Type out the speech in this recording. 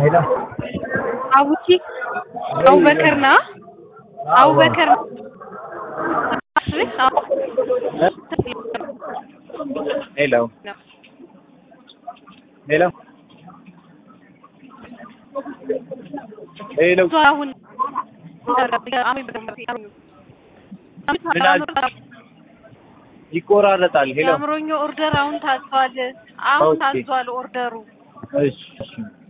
ሄሎ አቡኪ አቡበከር ና አቡበከር ሄሎ ሄሎ ሄሎ አሁን ይቆራረጣል። ሄሎ የአእምሮኛ ኦርደር አሁን ታዟል። አሁን ኦኬ። ታዟል ኦርደሩ እሺ እሺ